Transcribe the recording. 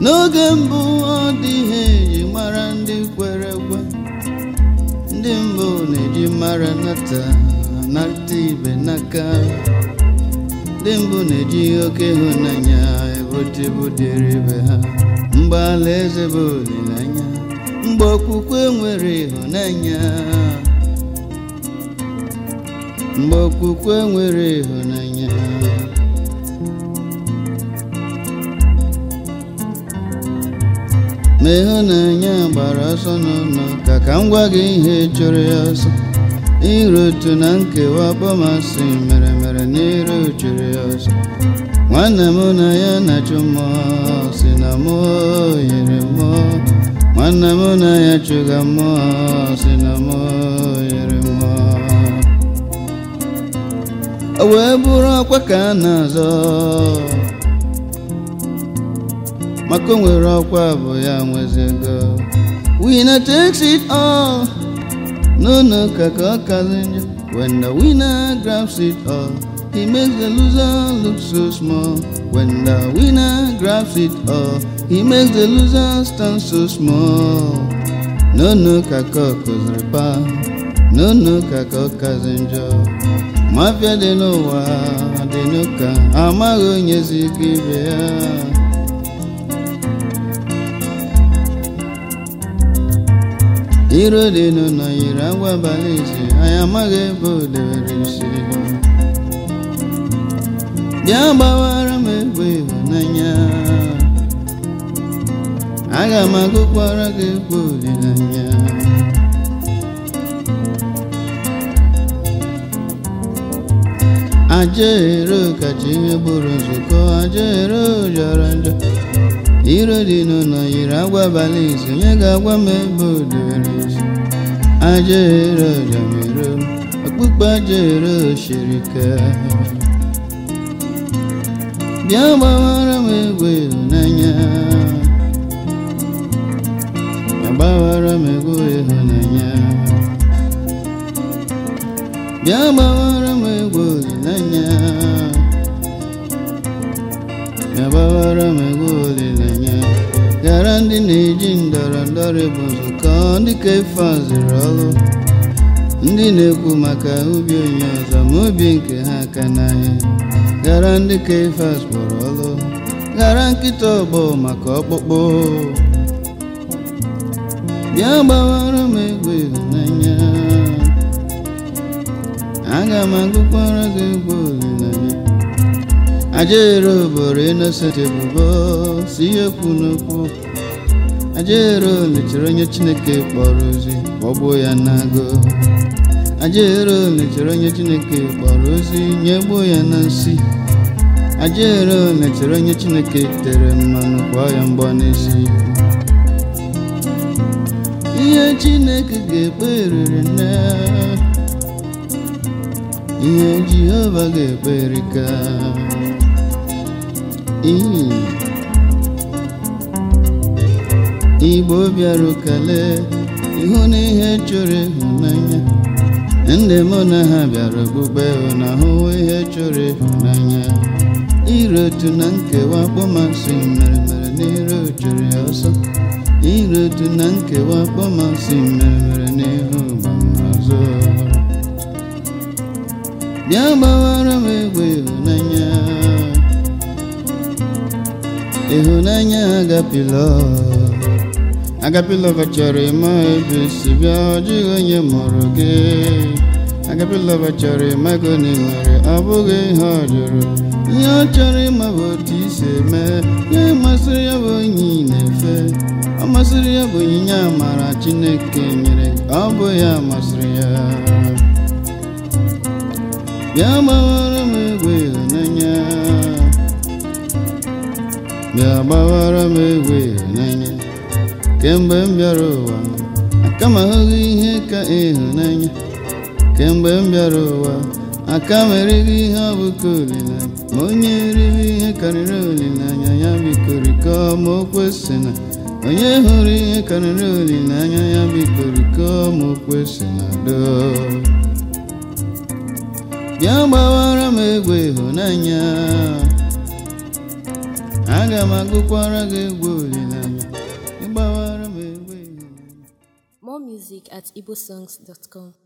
n'oge mbụ ọ dị ihe eji mara ndị kwere ekwe ndị mbụ na-eji mara nata nata ibe n'aka ndị mbụ na-eji oke ịhụnanya ebotebu dịrị ibe ha mgbe alaeze bụ olileanya mgbe okwukwe nwere ịhụnanya mgbe okwukwe nwere ịhụnanya ma ịhụnanya gbara ọsọ n'ụlọ ka ka m gwa gị ihe chụrụ ya ọsọ iru otu na nkewa bọmasị mere mere n'iru chụrụ ya ọsọ nwanne m na ya na-achụ mmụọ si na mmụọ yiri mmụọ nwanne m na ya chụga mmụọ si na mmụọ yiri mmụọ o wee bụrụ ọkwa ka a na-azọ maka o nwere ọkwa bụ ya nwezego winner takes it all n'ụlọ ụka ka ọ kazi njọ when the winner grabs it all he makes the loser look so small when the winner grabs it all he makes the loser stand so small n'ụlọ ụka ka ọ kụziri pa n'ụlọ ụka ka ọ kazi njọ mafia dị n'ụwa dị n'ụka amaghị onye zi ike ibe ya iro dị n'ụlọ yiri agwa abalị isi anyị amaghị ebe o debere isi bịa gbawara m egwu ịhụnanya aga m agụkwara gị egwu olileanya ajaero kacha ihe bụrụ nzukọ ajaero jọrọ njọ iro dị n'ụlọ yiri agwa abalị isi onye ga-agwa m ebe o debere isi ajaero jamero okpukpe ajaero shiri ike bịa gbawara m egwu ịhụnanya bịa gbawara m egwu ịhụnanya bịa gbawara m egwu olileanya bịa gbawara m egwu olileanya gara ndị na-eji ndọrọ ndọrọ bụ nzukọ ndị ka efe azụrụ ọrụ ndị na-ekwu maka ubi onye ọzọ ma obi nke ha aka n'ahịa gara ndị ka ife kpọrọ ọrụ gara nkịta ọgbọ maka ọkpụkpụ bịa gbawara m egwu ịhụnanya aga m agụkwara gị egwu olileanya ajero boro innocent ebubo si ihe kwu n'okwu ajero lechara onye chineke kpọrọ ozi kpọgbuo ya n'agụ ajero lechara onye chineke kpọrọ ozi nyegbuo ya na nsi ajero lechara onye chineke tere mmanụ kwaa ya mgbọ n'isi ihe chineke ga-ekpe riri nne ihe jehova ga-ekpe erika igbo bịara kele ịhụ na ihe chọrọ ịhụnanya ndị mụ na ha bịara okpukpe na ahụ ihe chọrọ ịhụnanya ire otu na nkewa kpọmasị mere mere n'iru chụrụ ya ọsọ ire otu na nkewa kpọmasị mere mere n'ihu gbamazụ bịa gbawara m egwu ịhụnanya ịhụnanya agapịlọ agapịlọva chọrọ ịma ebe si bịa ọ dịghị onye mụrụ gị agapịlọva chọrọ ịmago na ị nwere ọ bụghị ihe ọ jụrụ ihe ọ chọrọ ịma bụ otu isi eme ihe masịrị ya bụ onye ị na-efe ọ masịrị ya bụ onyinye amara chineke nyere ọ bụ ya masịrị ya bịa gbawara m egwu ịhụnanya bịa gbawara m egwu ịhụnanya kemgbe m bịara ụwa aka m ahụghị ihe ka ịhụnanya kemgbe m bịara ụwa aka m erighị ihe ọ bụ ka olileanya ma onye erighị ihe karịrị olileanya ya bikorikọ ma o kwesị na onye hụrụ ihe karịrị olileanya ya bikorikọ ma o kwesị na do bịa gbawara m egwu ịhụnanya aga m agụkwara gị egwu olileanya music at igbosongs.com.